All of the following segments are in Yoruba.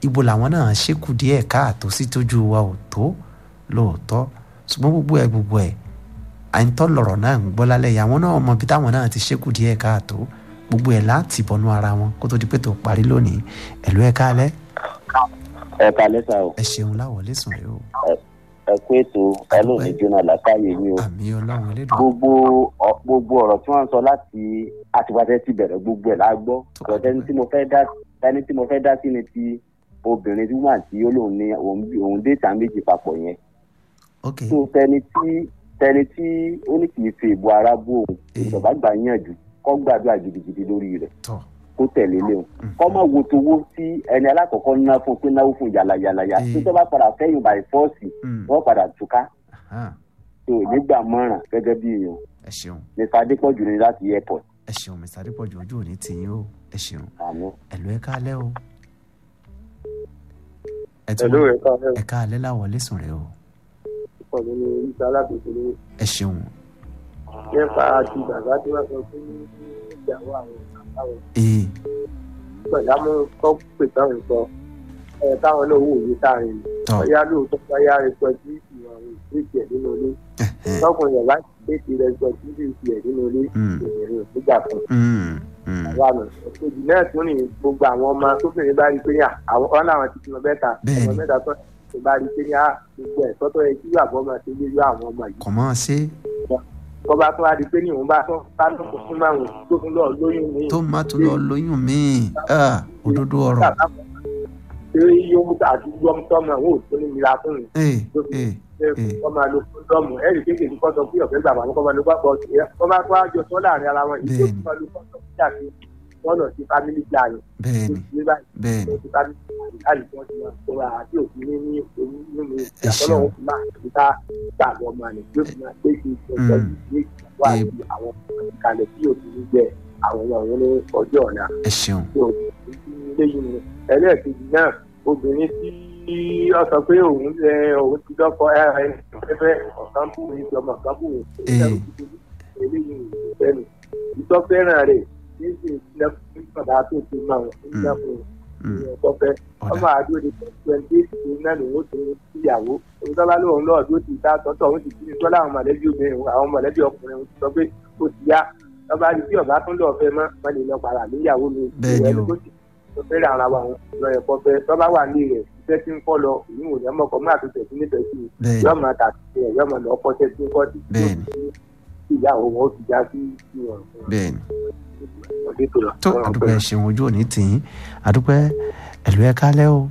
ibo làwọn náà ṣekú díẹ̀ káàtó sí tójú wa ò tó lóòótọ́ ṣùgbọ́n gbogbo ẹ̀ gbogbo ẹ̀ àìntọ́ lọ̀rọ̀ náà ń gbọ́ lálẹ́ yìí àwọn náà mọ ibi táwọn náà ti ṣekú díẹ̀ káàtó gbogbo ẹ̀ láti bọnú ara wọn kó tó di pé tó parí lónìí ẹ̀lú ẹ̀ kálẹ́ ẹ kalẹ sa o ẹ ṣeun láwọlé sùn rẹ o ẹ kó ètò ẹlòmí jóná làkàyè yín o àmì ọlọ́run elédùn gbogbo ọ- gbogbo ọ̀rọ̀ tí wọ́n ń sọ láti àtìwáṣẹ́ ti bẹ̀rẹ̀ gbogbo ẹ̀ la gbọ́ ọ̀rọ̀ tẹni tí mo fẹ́ dá tẹni tí mo fẹ́ dá sí ni ti obìnrin tí wọ́n àti olóhùn ní òun bí- òun déètà méjì papọ̀ yẹn ok tó tẹni tí tẹni tí ó ní kì í fi ìbò ara bó òun Eh. ìjọba gbà yànjú kọ́ gbàdúrà gidigidi lórí rẹ̀ tọ kó tẹ̀lé léwu Mm. kọ́ mọ̀ wo towó tí ẹni alákọ̀ọ́kọ́ ná fún pé náwó fún yàlàyàlàyà Eh. tó tẹ́ bá padà fẹ́yìn by force Mm. wọ́n padà túká Hàn, tó nígbà mọ́ràn gẹ́gẹ́ bí èèyàn ẹ ṣeun mr adépọ̀jù ní láti airport ẹ ṣeun mr adépọ̀jù ojú òní tìyín o ẹ ṣeun àmọ́. ẹ̀lú ẹ̀ kálẹ́ o ẹ tún Hello, ẹ káàárọ̀. ẹ kálẹ́ láwọlé sùn rẹ o Pọ̀ nínú iṣẹ́ alábòsí ní ẹ ṣeun nípa àti bàbá tí wọ́n sọ fún ìyàwó àwọn àwọn ee ìgbàdámú tó pè táwọn sọ ẹ̀ táwọn náà wò ní táàrin tọ ọ̀yá lóòótọ́ báyá rẹpẹtí ìwà àwọn ìgbésẹ̀ ẹ̀ nínú ilé ẹhẹn, tọkùnrin yàrá ìgbésẹ̀ rẹpẹtí ìgbésẹ̀ ẹ̀ nínú ilé Mm. ìbẹ̀rẹ̀ òkúta fún mm, mm, àwọn àmọ̀ òjì náà tún ní gbogbo àwọn ọmọ tóbìnrin bá rí pé yà àwọn ọ̀nà àwọn ti bímọ mẹ́ta Bẹ́ẹ̀ni. ọmọ mẹ́ta tó tó bá rí pé yà gbogbo ẹ̀ tọ́tọ́ yẹ kí àbọ̀ máa ṣe lé àwọn ọmọ yìí kò mọ́ ọ ṣe kọ́ bá tún wá di pé ní òun bá tún bá tún kó fún máwọn tó tún lọ lóyún ní tó má tún lọ lóyún míì ah, òdodo ọ̀rọ̀ ṣé yóò àti yọm tọmọ àwọn ò tó ní mìíràn fún un ee ee ṣé kọ́ máa lo fúndọ́ọ̀mù ẹ̀rì kékeré kọ́ sọ pé ọ̀fẹ́ gbà wọn kọ́ máa lo gbàgbọ́ ọ̀sẹ̀ kọ́ bá tún àjọ sọ láàrin ara wọn ìjọ Bẹ́ẹ̀ni. tó máa lo fọ́tọ̀ sí àti wọn lọ sí family planning bẹ́ẹ̀ni ní báyìí bẹ́ẹ̀ni ó ti family planning láì fọ́n ti máa tóra àti òfin ní ní omi nínú Ẹ ṣeun. ìyàtọ̀lọ́wọ́ fún máa ti ká gbàgbọ́ máa ní pé fún máa pé kí ìṣẹ̀jọ́ ní ìgbà àti àwọn ìkàlẹ̀ tí òfin ní jẹ́ àwọn ọmọ òun ní ọjọ́ ọ̀la ẹ ṣeun lẹ́yìn ni ẹlẹ́ẹ̀kejì náà obìnrin tí ó sọ pé òun ẹ òun ti dọ́kọ ẹ ẹ fẹ́fẹ́ ọ̀kan bù mí ti ọmọ kan bù mí Ee. eléyìí ní ìfẹ́nu ìtọ́ fẹ́ràn rẹ̀ ní sì ń sílẹ̀ fún ìpàdà tó ti máa ń sílẹ̀ fún Mm, ọkọ fẹ́ ọmọ ọ̀dà àdúró ní twenty eight ní náà lòun ó ti síyàwó olùsọ́lá lóun náà ló ti dá tọ́tọ̀ òun ti fi ní sọ́lá àwọn mọ̀lẹ́bí obìnrin àwọn mọ̀lẹ́bí ọkùnrin òun ti sọ pé ó ti yá ọba àti tí ọba tún lọ fẹ́ mọ́ wọn lè lọ padà níyàwó mi Bẹ́ẹ̀ni ìwé o. tó ti tó fẹ́rẹ̀ ara wa òun lọ ẹ̀kọ́ fẹ́ tọ́ba wà ní rẹ̀ iṣẹ́ tí ń kọ́ lọ ìyún òní ọmọ ọkọ̀ máa tó tẹ̀ sí nífẹ̀ẹ́ sí i bẹ́ẹ̀ni yọ́ọ̀ máa tà sí ẹ̀ yọ́ọ̀ máa lọ ọkọ̀ tẹ́ tí ń kọ́ tí Bẹ́ẹ̀ni. ìyàwó wọn ó ti já sí ìwọ̀n bẹ́ẹ̀ni ọdún tó lọ. tó àdúpẹ́ ẹ ṣeun ojú òní tìyín àdúpẹ́ ẹ̀lú ẹ̀ kálẹ́ o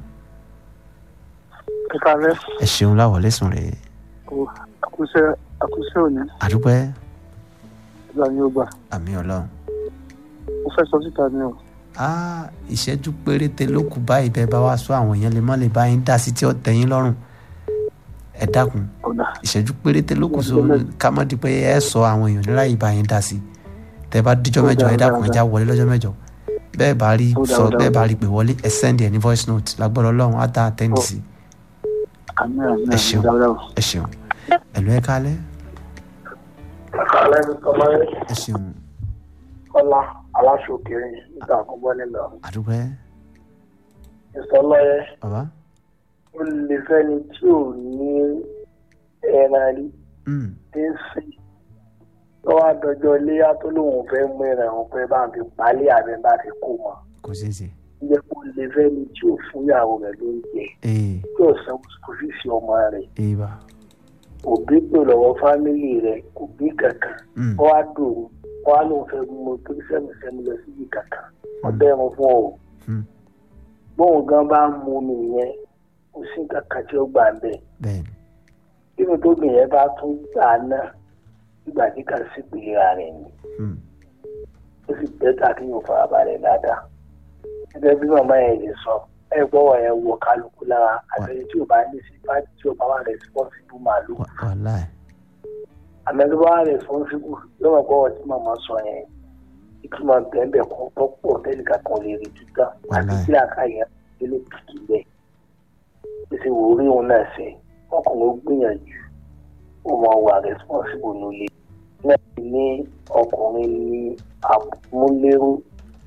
ẹ káalẹ́ ẹ ṣeun láwọlé sùn rẹ àkúṣe àkúṣe òní àdúpẹ́ ìgbà ni ó gbà àmì ọlọ́run mo fẹ́ sọ síta ni o ah ìṣẹ́jú péréte ló kù báyìí bẹ́ẹ̀ bá wá sọ àwọn èèyàn lè má lè bá yín dá sí tí ó tẹ́ yín lọ́rùn ẹ dákun ọ̀dà ìṣẹ́jú péréte ló kù so ká má di pé ẹ sọ àwọn èèyàn nílá yìí bá yín dá sí tẹ bá díjọ́ mẹ́jọ ẹ dákun ẹ já wọlé lọ́jọ́ mẹ́jọ bẹ́ẹ̀ bá rí Ó dà, sọ ó dà, bẹ́ẹ̀ ó bá dà. rí pé wọlé ẹ sẹ́ndì ẹ ní voice note lágbọ́dọ̀ ọlọ́run á dá àtẹ́ǹdì sí àmì àmì Ẹ ṣeun. àmì dáadáa ẹ ṣeun ẹ̀lú ẹ kálẹ́ àkàlẹ́ mi kọ́ máa ń ẹ ṣeun kọ́lá aláṣọkiri níta àkọ́gbọ́ nílò àdúpẹ́ ìsọlọ́yẹ bàbá ó lè fẹ́ni tí ò ní ẹran rí Mm, tí ń sìn lọ́wọ́ àdọ́jọ́ iléyà tó lóun fẹ́ mú ẹran òun fẹ́ bá fi palẹ̀ àbẹ́ bá fi kó wọn kò ṣeé ṣe ilé kó lè fẹ́ni tí ò fún ìyàwó rẹ̀ lóúnjẹ ee tí ò sanwó sọfíìsì ọmọ rẹ̀ ee bá òbí pè lọ́wọ́ fámìlì rẹ̀ kò bí kankan Mm, wọ́n á dòwò wọ́n á lóun fẹ́ mú tó sẹ́mìsẹ́mi lọ síbi kankan ọ̀dọ́ ẹ̀rùn fún ọ Mm. bóun gan bá ń mu mi yẹn kò sí kankan tí ó gbà bẹ́ẹ̀ bẹ́ẹ̀ni nínú tó gbìn yẹn bá tún gbà náà nígbà tí kà sí ìpìlera rẹ̀ ni Mm, ó sì bẹ́tà kí yóò farabalẹ̀ dáadáa gẹ́gẹ́ bí màmá yẹn lè sọ ẹ gbọ́wọ́ yẹn wọ kálukú lára àtẹ̀yẹ tí ò bá ní sí bá tí ò bá wà responsible màlúù wà- wàláì àmẹ́tí bá wà responsible yóò mọ̀ gbọ́wọ́ tí màmá sọ yẹn ìtumọ̀ bẹ́ẹ̀ kọ́ tó pọ̀ tẹ́lẹ̀ kankan lè rí títà àti Wàláì. tí àkàyẹ ilé kìkì bẹ́ẹ̀ pèsè wò rí òun náà ṣe ọkùnrin ó gbìyànjú ó máa wà responsible nílé náà ní ọkùnrin ní àmúlérú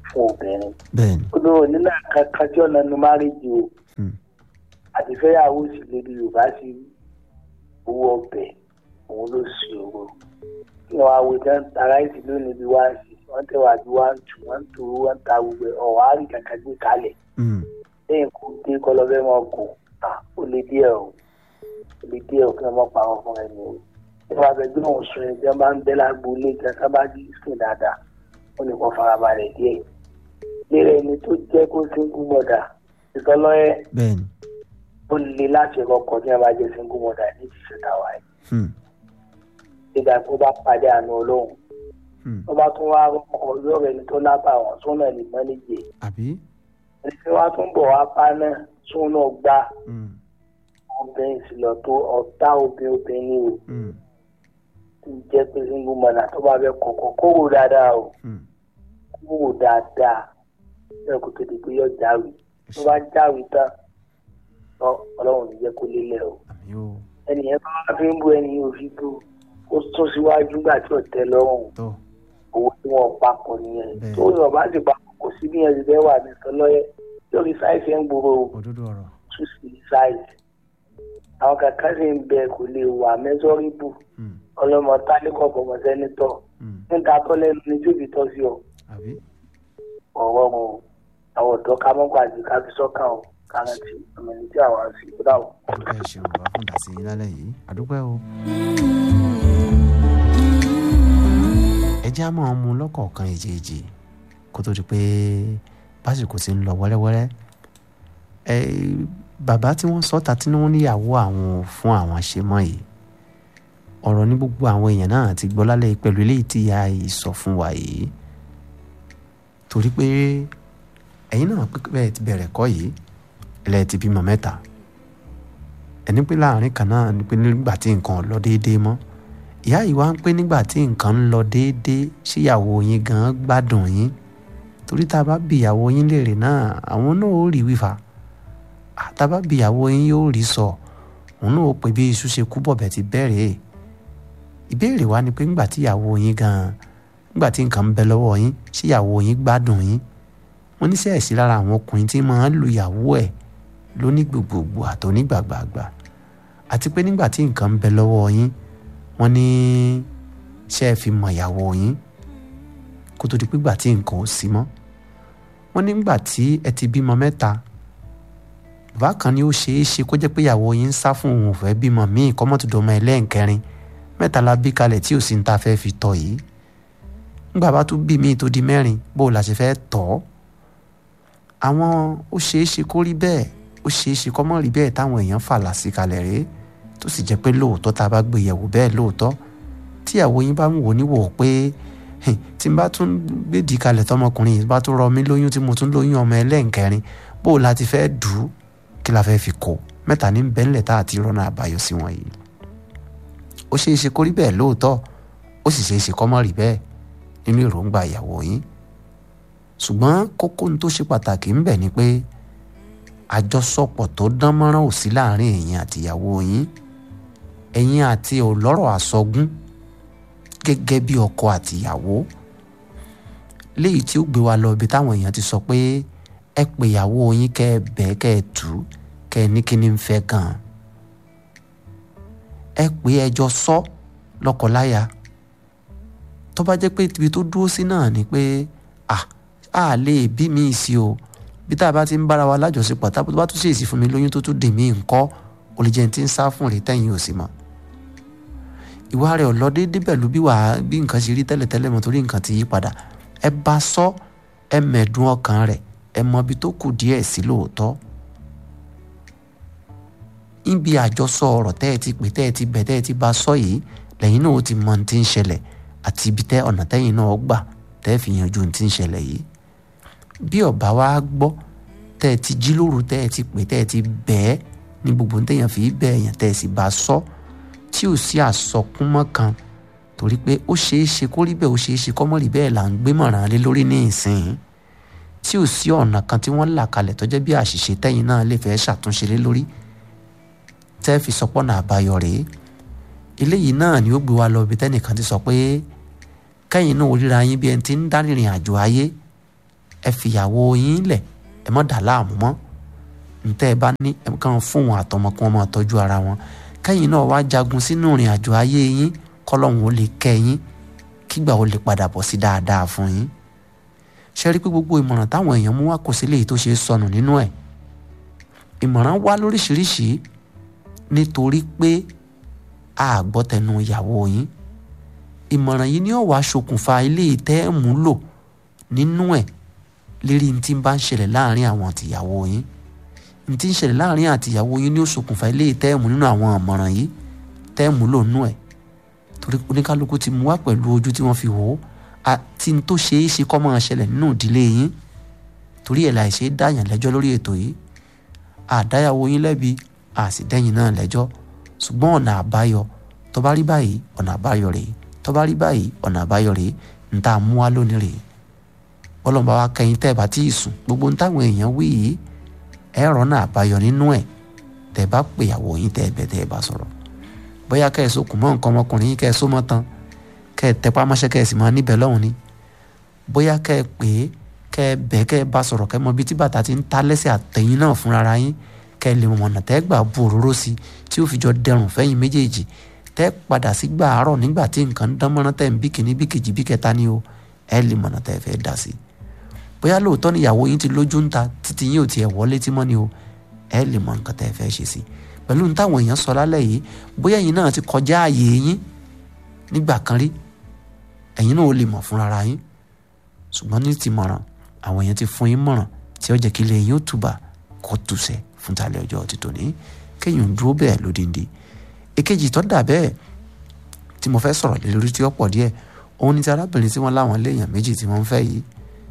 fún obìnrin bẹ́ẹ̀ni olówó nílà kankan tí ọ̀nà nu márìjì o Hmm. àti fẹ́yàwó sì lè bí yorùbá sí owó ọbẹ̀ òun ló sì owó kí wọ́n á wo tán tara ìsìn lónìí bí wá sí wọ́n tẹ̀ wá bí wá ń tù wọ́n ń tò wọ́n ń ta gbogbo ẹ̀ ọ̀wá rí kankan gbé kalẹ̀ Hmm. lẹ́yìn kó dé kọlọ́fẹ́ mọ́ gùn à ó lè díẹ̀ o ó lè díẹ̀ o kí wọ́n mọ́ pa wọn fún ẹni o bí wọ́n bá fẹ́ gbé wọn sùn ẹ̀jẹ̀ bá ń bẹ́ lágbo ilé ìjà sábà jí sùn dáadáa ó lè kọ́ farabalẹ̀ díẹ̀ lérè ẹni tó jẹ́ kó sínkú mọ̀dà ìtọ́lọ́yẹ bẹ́ẹ̀ni ó le láti kọ́kọ́ tí wọ́n bá jẹ́ sínkú mọ̀dà ní ìṣẹ̀ tàwa yìí Hmm. nígbà tó bá pàdé àánú ọlọ́run Hmm. tó bá tún wá rọ́kọ̀ lọ́rọ̀ ẹni tó lábà wọn tó náà lè mọ́ níjẹ̀ àbí ẹni tí wọ́n á tún bọ̀ wá pa náà tó náà gbá Hmm. obìnrin sì lọ tó ọ̀tá obìnrin obìnrin ni o Hmm. tí ń jẹ́ pé single mother tó bá fẹ́ kọ̀ọ̀kan kówó dáadáa o Hmm. kówó dáadáa bẹ́ẹ̀ kó tó di pé yọ jáwé tó bá jáwé tán lọ ọlọ́run ní jẹ́ kó lélẹ̀ o àmì o ẹnì yẹn bá wá fi ń bú ẹni yóò fi bú ó tún síwájú nígbà tí ò tẹ́ lọ́rùn tó owó tí wọ́n papọ̀ nìyẹn Bẹ́ẹ̀. tó yàn bá ti papọ̀ kò sí bí ẹni bẹ́ẹ̀ wà ní sọlọ́yẹ lórí sáìsì ẹ̀ ń gbòòrò òdodo ọ̀rọ̀ tún sí sáìsì àwọn kankan sì ń bẹ kò lè wà mẹ́sọ́rìbù Hmm. ọlọ́mọ tálíkọ̀ bọ̀mọ sẹ́nitọ̀ Hmm. níta tó lẹ́nu ní tí òbí tọ́ sí ọ àbí ọ̀rọ̀ wọn o àwọn ọ̀dọ́ ká mọ́ gbàgbé ká fi sọ́kàn o ká rántí ọmọ ẹni tí àwọn àfi kó dà o. àdúgbò ẹ ṣeun bàbá fún dàsí yín lálẹ́ yìí àdúgbò ẹ o. ẹ jẹ́ àmọ́ ọmú lọ́kọ̀ọ̀kan èjèèjì kó tó di pé básìkò ti ń lọ wẹ́rẹ́wẹ́rẹ́ ẹ bàbá tí wọ́n sọ́ta tí wọ́n níyàwó àwọn fún àwọn ṣe mọ́ yìí ọ̀rọ̀ ní gbogbo àwọn èèyàn náà ti gbọ́ lálẹ́ yìí pẹ̀lú eléyìí tí ìyá yìí sọ fún wa yìí torí pé ẹ̀yin náà pé bẹ́ẹ̀ ti bẹ̀rẹ̀ kọ́ yìí ẹlẹ́ ti bímọ mẹ́ta ẹni pé láàrin kan náà ni pé nígbà tí nǹkan ò lọ déédéé mọ́ ìyá yìí wá ń pé nígbà tí nǹkan ń lọ déédéé síyàwó yín gan gbádùn yín torí tá a bá bí ìyàwó yín léèrè náà àwọn náà ó rí wífà tá a bá bí ìyàwó yín yóò rí sọ òun náà ó pè bí iṣu ṣe kú bọ̀bẹ̀ ti bẹ̀rẹ̀ ìbéèrè wa ni pé nígbà tí ìyàwó yín gan nígbà tí nǹkan ń bẹ lọ́wọ́ yín síyàwó yín gbádùn yín wọ́n ní sẹ́ẹ̀sì lára àwọn ọkùnrin tí máa ń lu ìyàwó ẹ̀ lónígbògbògbò àtọ́nígbàgbàgbà àti pé nígbà tí nǹkan ń bẹ lọ́wọ́ yín wọ́n ní ṣé ẹ fi mọ ìyàwó yín kó tó di pé gbà tí nǹkan ò sí mọ́ wọ́n ní nígbà tí ẹ ti bímọ mẹ́ta bàbá kan ni ó ṣeé ṣe kó jẹ́ pé ìyàwó yín ń sá fún òun ò fẹ́ bímọ míì kọ́mọ́tòdọ́mọ ẹlẹ́ǹkẹrin mẹ́ta la bí kalẹ̀ tí ò sí ní ta fẹ́ fi tọ́ yìí nígbà bá tún bí míì tó di mẹ́rin bó o la ṣe fẹ́ tọ́ ọ́ àwọn ó ṣeé ṣe kó rí bẹ́ẹ̀ ó ṣeé ṣe kó mọ́ rí bẹ́ẹ̀ táwọn èèyàn fàlà sí kalẹ̀ rèé tó sì jẹ́ pé lóòótọ́ tá a bá gbé yẹ̀wò bẹ́ẹ̀ lóòótọ́ tíyàwó yín bá ń wò níwò pé tí n bá tún gbèdì kalẹ̀ tọmọkùnrin yìí bá tún rọ mí lóyún tí mo tún lóyún ọmọ ẹlẹ́ǹkẹrin bó o la ti fẹ́ dù ú kí la fẹ́ fi kó mẹ́ta ní bẹ́ńlẹ̀ tá a ti rọ́nà àbáyọ sí wọn yìí ó ṣeé ṣe kó rí bẹ́ẹ̀ lóòótọ́ ó sì ṣeé ṣe kó mọ́ rí bẹ́ẹ̀ nínú èròǹgbà ìyàwó yín ṣùgbọ́n kókó ní tó ṣe pàtàkì ń bẹ ni pé àjọsọpọ̀ tó dán mọ́rán ò sí láàrin ẹ̀yin àtìyàwó yín ẹ̀yin àti ọlọ́rọ̀ àsọgún gẹ́gẹ́ bí ọkọ àtìyàwó léyìí tí ó gbé wa lọ ibi táwọn èèyàn ti sọ pé ẹ pè ìyàwó yín kẹ́ ẹ bẹ́ẹ̀ kẹ́ ẹ tù ú kẹ́ ẹ ní kí ni ń fẹ́ gan-an ẹ pè ẹjọ́ sọ lọ́kọláya tó bá jẹ́ pé ibi tó dúró sí náà ni pé à á lè bí mi sí o bí tá a bá ti ń bára wa lájọṣepọ̀ tá a bá tún ṣèèsì fún mi lóyún tó tún dè mí ńkọ́ ó lè jẹ́ ní ti ń sá fún rèé tẹ̀yìn ò sí mọ́ ìwà rẹ̀ ò lọ déédéé pẹ̀lú bí wàá bí nǹkan ṣe rí tẹ́lẹ̀tẹ́lẹ̀ mọ́ torí nǹkan ti yí padà ẹ bá sọ ẹ mẹ̀dùn ọkàn rẹ̀ ẹ mọ ibi tó kù díẹ̀ sí lóòótọ́ níbi àjọsọ ọ̀rọ̀ tẹ́ ẹ ti pè tẹ́ ẹ ti bẹ̀ tẹ́ ẹ ti bá sọ yìí lẹ́yìn náà ó ti mọ ní ti ń ṣẹlẹ̀ àti ibi tẹ́ ọ̀nà tẹ́yìn náà gbà tẹ́ ẹ fi yanjú ní ti ń ṣẹlẹ̀ yìí bí ọba wa gbọ́ tẹ́ ẹ ti jí lóru tẹ́ ẹ ti pè tẹ́ ẹ ti bẹ́ẹ̀ ní gbogbo téèyàn fi bẹ́ẹ̀ yàn tẹ́ ẹ sì bá sọ tí ò sí àsọkúnmọ́ kan torí pé ó ṣeé ṣe kó rí bẹ́ẹ̀ ó ṣeé ṣe kọ́mọ́ rí bẹ́ẹ̀ là ń gbé mọ̀ràn lé lórí ní ìsìn tí ò sí ọ̀nà kan tí wọ́n là kalẹ̀ tó jẹ́ bí àṣìṣe tẹ́yìn náà lè fẹ́ ṣàtúnṣe lé lórí tẹ́ fi sọpọ́nà àbáyọ rèé eléyìí náà ni ó gbé wa lọ ibi tẹ́nìkan ti sọ pé kẹ́yìn náà ríra yín bí ẹni tí ń dá rìnrìn àjò ayé ẹ fìyàwó yín lẹ̀ ẹ má dà láàmú mọ́ ntẹ́ ẹ bá ní ẹ kàn fún wọn àtọmọ kí wọ́n máa tọ́jú ara wọn kẹ́yìn náà wá jagun sínú ìrìn àjò ayé yín kọ́lọ́hún ó lè kẹ́ yín kígbà ó lè padà bọ̀ sí dáadáa fún yín ṣe rí pé gbogbo ìmọ̀ràn táwọn èèyàn mú wá kò sí léyìí tó ṣe é sọnù nínú ẹ̀ ìmọ̀ràn wá lóríṣiríṣi nítorí pé a gbọ́ tẹnu ìyàwó yín ìmọ̀ràn yìí ni ó wàá ṣokùnfà ilé ìtẹ́ ẹ̀ mú lò nínú ẹ̀ lérí ní tí ń bá ń ṣẹlẹ̀ láàrin àwọn àtìyàwó yín ní tí ń ṣẹlẹ̀ láàrin àtìyàwó yín ni ó ṣokùnfà ilé ìtẹ́ ẹ̀ mú nínú àwọn ìmọ̀ràn yìí tẹ́ ẹ̀ mú lò nínú ẹ̀ torí oníkálukú ti mú wá pẹ̀lú ojú tí wọ́n fi wò ó àti ní tó ṣe é ṣe kọ́ máa ṣẹlẹ̀ nínú ìdílé yín torí ẹ̀ láì ṣe é dáyàn lẹ́jọ́ lórí ètò yìí àdáyàwó yín lẹ́bi àsì dẹ́yìn náà lẹ́jọ́ ṣùgbọ́n ọ̀nà àbáyọ tó bá rí báyìí ọ̀nà àbáyọ rèé tó bá rí báyìí ọ̀nà àbáyọ rèé ń tá a mú wá lónìí rèé bọ́lọ́mọba wa kẹyìn tẹ́ ẹ bá tí ì sùn gbogbo ń táwọn èèyàn wí yìí ẹ rọ́nà àbáyọ nínú ẹ̀ tẹ́ ẹ bá pèyàwó yín tẹ́ ẹ bẹ̀ tẹ́ ẹ bá sọ̀rọ̀ bóyá kẹ́ ẹ sokùn mọ́ nǹkan ọmọkùnrin yín kẹ́ ẹ só mọ́ tán kẹ́ ẹ tẹpá mọ́ṣẹ́ kẹ́ ẹ sì máa níbẹ̀ lọ́hùn ni bóyá kẹ́ ẹ pè é kẹ́ ẹ bẹ̀ kẹ́ ẹ bá sọ̀rọ̀ kẹ́ ẹ mọ ibi tí bàtà ti ń ta lẹ́sẹ̀ àtẹ̀yìn náà fúnra yín kẹ́ ẹ lè mọ̀ ọ̀nà tẹ́ gbà bu òróró sí tí ó fi jọ dẹrùn fẹ́yìn méjèèjì tẹ́ padà sí gbà àárọ̀ nígbà tí nǹkan dán mọ́ná tẹ́ ń bí kìíní bí kejì bí kẹta ni o ẹ lè mọ̀nà tẹ́ fẹ́ dà sí bóyá lóòótọ́ ni ìyàwó yín ti lójú ń ta títí yín ò tiẹ̀ wọlé tí mọ́ ni o ẹ lè mọ nǹkan tẹ́ fẹ́ ṣe sí pẹ̀lú ní táwọn èèyàn sọ lálẹ́ yìí bóyá ẹ̀yin náà ti kọjá ààyè yín nígbà kan rí ẹ̀yin náà ó lè mọ̀ fúnra yín ṣùgbọ́n ní ti mọ̀ràn àwọn èèyàn ti fún yín mọ̀ràn tí ó jẹ́ kí ilé yín ó tùbà kó tùsẹ̀ fún tàlẹ́ ọjọ́ ti tòní kéèyàn dúró bẹ́ẹ̀ lódìndí èkejì tó dà bẹ́ẹ̀ tí mo fẹ́ sọ̀rọ̀ lé lórí tí ó pọ̀ díẹ̀ òun ni ti arábìnrin tí wọ́n láwọn léèyàn méjì tí wọ́n ń fẹ́ yìí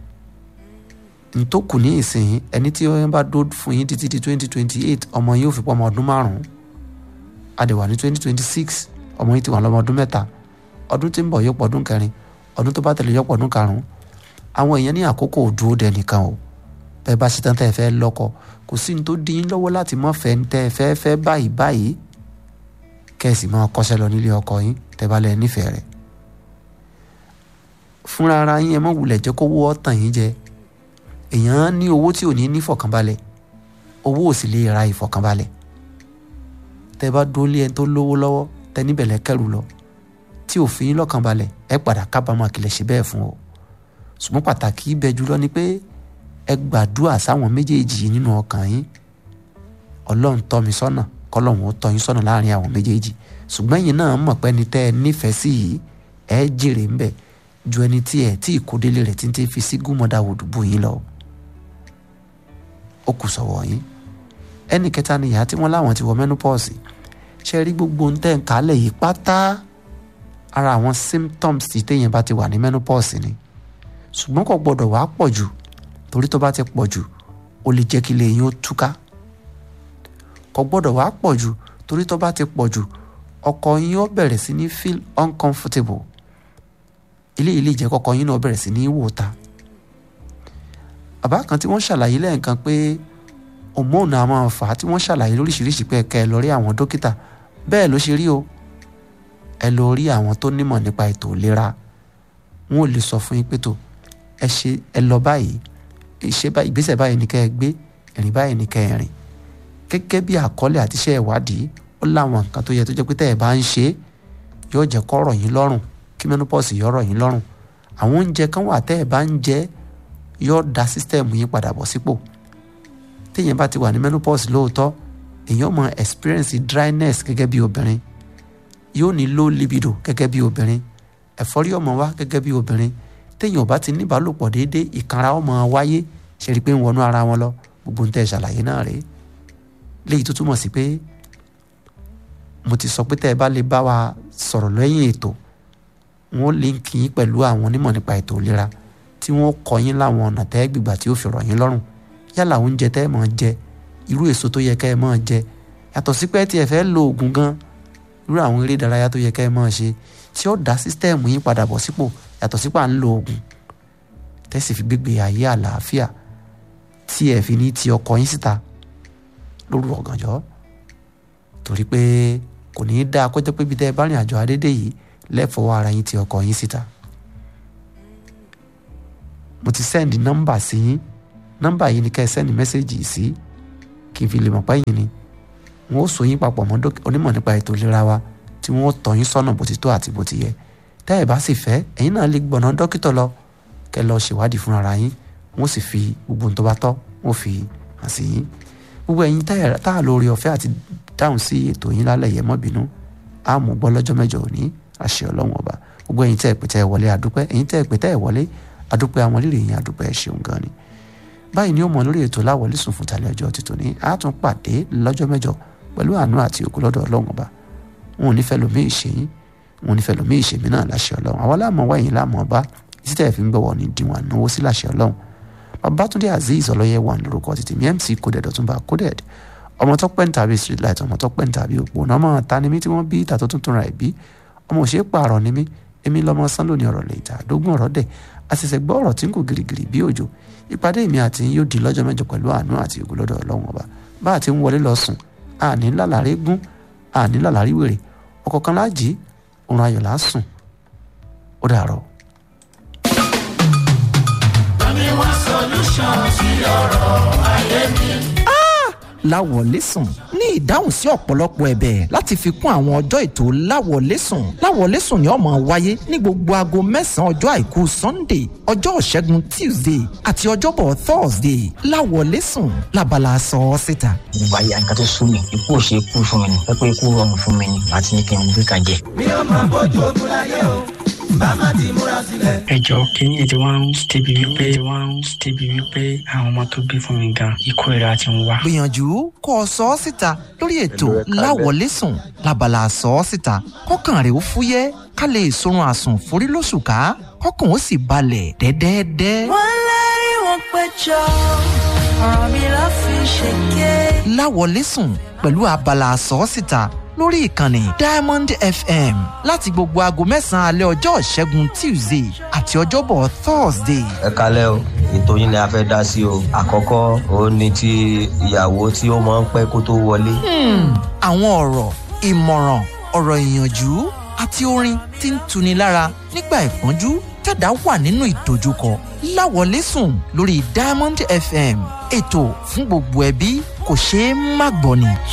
ntòkù ní ìsìn ẹni tí wọ́n bá dó fún yín títí di twenty twenty eight ọmọ yín ò fi pọ́ ọmọ ọdún márùn-ún adẹ̀wà ní twenty twenty six ọmọ yín ti wà lọ́mọ ọdún mẹ́ta ọdún tí ń bọ̀ yóò pọ̀ ọdún kẹrin ọdún tó bá tẹ̀lé yóò pọ̀ ọdún karùn-ún àwọn èèyàn ní àkókò òdúró dẹ nìkan o bẹ́ẹ̀ bá ṣetán tẹ́ ẹ fẹ́ lọ́kọ kò sí ní tó dín in lọ́wọ́ láti mọ́ fẹ́ tẹ́ ẹ fẹ́ fẹ́ báyìí báyìí kẹ́sì máa kọ́ṣẹ́ lọ nílé ọkọ yín tẹ́ bá lẹ nífẹ̀ẹ́ rẹ̀ fúnra ara yín ẹ mọ̀ wulẹ̀ jẹ́ kó wọ́ tàn yín jẹ èèyàn ní owó tí ò ní ní ìfọ̀kànbalẹ̀ owó ò sì lè ra ìfọ̀kànbalẹ̀ tẹ́ bá dólé ẹni tó lówó lọ́wọ́ tẹ́ níbẹ̀ lẹ́ kẹ́rù lọ tí ò fi yín lọ́kànbalẹ̀ ẹ padà kábàámọ̀ kìlẹ̀ ṣe bẹ́ẹ̀ fún o ṣùgbọ́n pàtàkì ibẹ̀ jùlọ ni pé ẹ gbàdúrà sáwọn méjèèjì yìí nínú ọkàn yín ọlọ́run tọ́ mi sọ́nà kọ́lọ́run ó tọ́ yín sọ́nà láàrin àwọn méjèèjì ṣùgbọ́n ẹ̀yin náà mọ̀ pé ẹni tẹ́ ẹ nífẹ̀ẹ́ sí yìí ẹ jèrè ńbẹ̀ ju ẹni tí ẹ tí ìkódélé rẹ̀ tí ń tẹ́ fi sí gúnmọ́dá wòdùbù yín lọ ó kù sọ̀wọ́ yín ẹnì kẹta ni ìyá tí wọ́n láwọn ti wọ menopause ṣe rí gbogbo ń tẹ̀ ń kálẹ̀ yìí pátá ara àwọn symptoms tí téèyàn bá ti wà ní menopause ni ṣùgbọ́n kò gbọ́dọ̀ wá pọ̀ jù torí tó bá ti pọ̀ jù ó lè jẹ́ kí ilé yín ó túká kò gbọ́dọ̀ wá pọ̀ jù torí tó bá ti pọ̀ jù ọkọ yín ó bẹ̀rẹ̀ sí ní feel uncomfortable ilé ilé ìjẹ́ kọ́kọ́ yín náà bẹ̀rẹ̀ sí ní wò ta bàbá kan tí wọ́n ṣàlàyé lẹ́ẹ̀kan pé hormone a máa fà á tí wọ́n ṣàlàyé lóríṣiríṣi pé ẹ̀ka ẹ̀ lọ rí àwọn dókítà bẹ́ẹ̀ ló ṣe rí o ẹ lọ rí àwọn tó nímọ̀ nípa ètò ìlera wọn ò lè sọ fún yín pé tó ẹ ṣe ẹ lọ báyìí ìṣe báyìí ìgbésẹ̀ báyìí ní kẹ́ ẹ gbé ìrìn báyìí ní kẹ́ ẹ rìn gẹ́gẹ́ bí àkọọ́lẹ̀ àti iṣẹ́ ìwádìí ó láwọn nǹkan tó yẹ tó jẹ́ pé tẹ́ ẹ bá ń ṣe yóò jẹ́ kó rọ̀ yín lọ́rùn kí menopause yóò rọ̀ yín lọ́rùn àwọn oúnjẹ kan wà tẹ́ ẹ bá ń jẹ yóò da sísítẹ́ẹ̀mù yín padà bọ̀ sípò téèyàn bá ti wà ní menopause lóòótọ́ èèyàn mọ experience dryness gẹ́gẹ́ bí obìnrin yóò ní low libido gẹ́gẹ́ bí obìnrin ẹ̀fọ́rí ọmọ wa gẹ́gẹ́ bí obìnrin téèyàn ò bá ti níbàálòpọ̀ déédéé ìkanra ọmọ wáyé ṣe rí i pé ń wọnú ara wọn lọ gbogbo ń tẹ́ ṣàlàyé náà rèé léyìí tó túmọ̀ sí pé mo ti sọ pé tẹ́ ẹ bá lè bá wa sọ̀rọ̀ lẹ́yìn ètò wọn ó líǹkì yín pẹ̀lú àwọn onímọ̀ nípa ètò ìlera tí wọ́n kọ́ yín láwọn ọ̀nà tẹ́ ẹ gbìgbà tí ó fi rọ̀ yín lọ́rùn yálà oúnjẹ tẹ́ ẹ máa jẹ irú èso tó yẹ kẹ́ ẹ máa jẹ yàtọ̀ sí pé tí ẹ fẹ́ lo oògùn gan irú àwọn eré ìdárayá tó yẹ kẹ́ ẹ máa ṣe tí ó dá sísítẹ́ẹ̀mù yín padà bọ̀ sípò yàtọ̀ sípò à ń lo oògùn tẹ́sí fi gbégbé ayé àlàáfíà tí ẹ fi ní ti ọkọ yín síta lóru ọ̀gànjọ́ torí pé kò ní í dáa kó jẹ́ pé ibi tẹ́ ẹ bá rìn àjò adédè yìí lẹ́fọ̀ọ́ ara yín ti ọkọ yín síta mo ti sẹ́ndì nọ́mbà sí yín nọ́mbà yìí ni kẹ́ ẹ sẹ́ndì mẹ́sẹ̀gì sí kí n fi lè mọ̀ pé yín ni wọn ó so yín papọ̀ mọ́ dókì- onímọ̀ nípa ètò ìlera wa tí wọ́n ó tọ́ yín sọ́nà bó ti tó àti bó ti yẹ tẹ́ ẹ bá sì fẹ́ ẹ̀yin náà lè gbọ̀nà dókítà lọ kẹ́ lọ ṣèwádìí fúnra ara yín wọ́n sì fi gbogbo ohun tó bá tọ́ wọ́n fi hàn sí yín gbogbo ẹ̀yin tá ẹ̀- tá a lórí ọ̀fẹ́ àti dáhùn sí ètò yín lálẹ́ yẹn mọ́ bínú á mú gbọ́ lọ́jọ́ mẹ́jọ òní àṣẹ ọlọ́run ọba gbogbo ẹ̀yin tẹ́ ẹ̀ pè tẹ́ ẹ̀ wọlé àdúpẹ́ ẹ̀yin tẹ́ ẹ̀ pè tẹ́ ẹ̀ wọlé àdúpẹ́ àwọn lílè yín àdúpẹ́ ẹ̀ ṣeun gan ni báyìí ni ó mọ lórí ètò láwọlé sùn fún tàlẹ́ ọjọ́ títò ní a tún pàdé lọ́jọ́ mẹ́jọ pẹ̀lú àánú àti ògo lọ́dọ̀ ọlọ́run ọba wọn ò ní fẹ́ lómi ìṣèyín wọn ò ní fẹ́ lómi ìṣèmí náà láṣẹ ọlọ́run àwọn láàmú wáyìn láàmú ọba títí tẹ̀ fi ń gbọ̀wọ́ ní diwọn náwó sí láṣẹ ọlọ́run babatunde azeez ọlọ́yẹ wà lórúkọ títí mi mc coded ọ̀túnba coded ọmọ tó pẹ́ ń tàbí street light ọmọ tó pẹ́ ń tàbí òpó ọmọ ta ni mí tí wọ́n bí ìta tó tuntun ra ẹ̀ bí ọmọ òṣèré pààrọ̀ ni mí èmi lọmọ sán lónìí ọ̀rọ̀ lè ta dógún ọ̀rọ̀ dẹ̀ àṣẹ̀ṣẹ̀ gbọ́ ọ̀rọ̀ tí ń kò girigiri bí òjò ìpàdé mi àti yín yóò di lọ́jọ́ mẹ́jọ pẹ̀lú àánú àti ògo lọ́dọ̀ ọlọ́run ọba bá a ti ń wọlé lọ sùn àní lálàrí gún àní lálàrí wèrè ọ̀kọ̀ọ̀kan láàjì òun ayọ̀ là á sùn ó dàárọ̀. láwọlẹ́sùn ní ìdáhùn sí ọ̀pọ̀lọpọ̀ ẹ̀bẹ̀ láti fi kún àwọn ọjọ́ ètò láwọlẹ́sùn láwọlẹ́sùn ni ó máa wáyé ní gbogbo aago mẹ́sàn-án ọjọ́ àìkú sunday ọjọ́ ìṣẹ́gun tuesday àti ọjọ́bọ̀ thursday láwọlẹ́sùn labala sọ ọ́ síta. ìgbà yà nǹkan tó sún mi ikú ò ṣe kú fún mi ni pẹ́pẹ́ ikú rọrùn fún mi ni àti ní kí n gbé kan jẹ. ẹ jọ kínní ètò wọn ń débi wípé wọn ń débi wípé àwọn ọmọ tó bí fún mi gan ikú ìra ti ń wá. gbìyànjú kó o sọ ọ́ síta lórí ètò láwọlẹ́sùn labala sọ ọ́ síta kọ́kàn rẹ̀ ó fúyẹ́ ká lè sorun àsùn forí lóṣù ká kọ́kàn ó sì balẹ̀ dẹ́dẹ́dẹ́. wọ́n lérí wọn péjọ ọ̀rọ̀ mi ló fi ṣèké. láwọlẹ́sùn pẹ̀lú abala sọ́ọ́sìta lórí ìkànnì diamond fm láti gbogbo aago mẹ́sàn-án alẹ́ ọjọ́ ìṣẹ́gun tuesday àti ọjọ́bọ̀ thursday. ẹ kalẹ́ o ètò yín ni a fẹ́ dá sí o àkọ́kọ́ òun ni ti ìyàwó tí ó máa ń pẹ́ kó tó wọlé. Hmm, àwọn ọ̀rọ̀ ìmọ̀ràn ọ̀rọ̀ ìyànjú àti orin tí ń tuni lára nígbà ìpọ́njú tẹ̀dá wà nínú ìdojúkọ láwọlẹ́sùn lórí diamond fm ètò fún gbogbo ẹbí kò ṣeé má gbọ́ ni.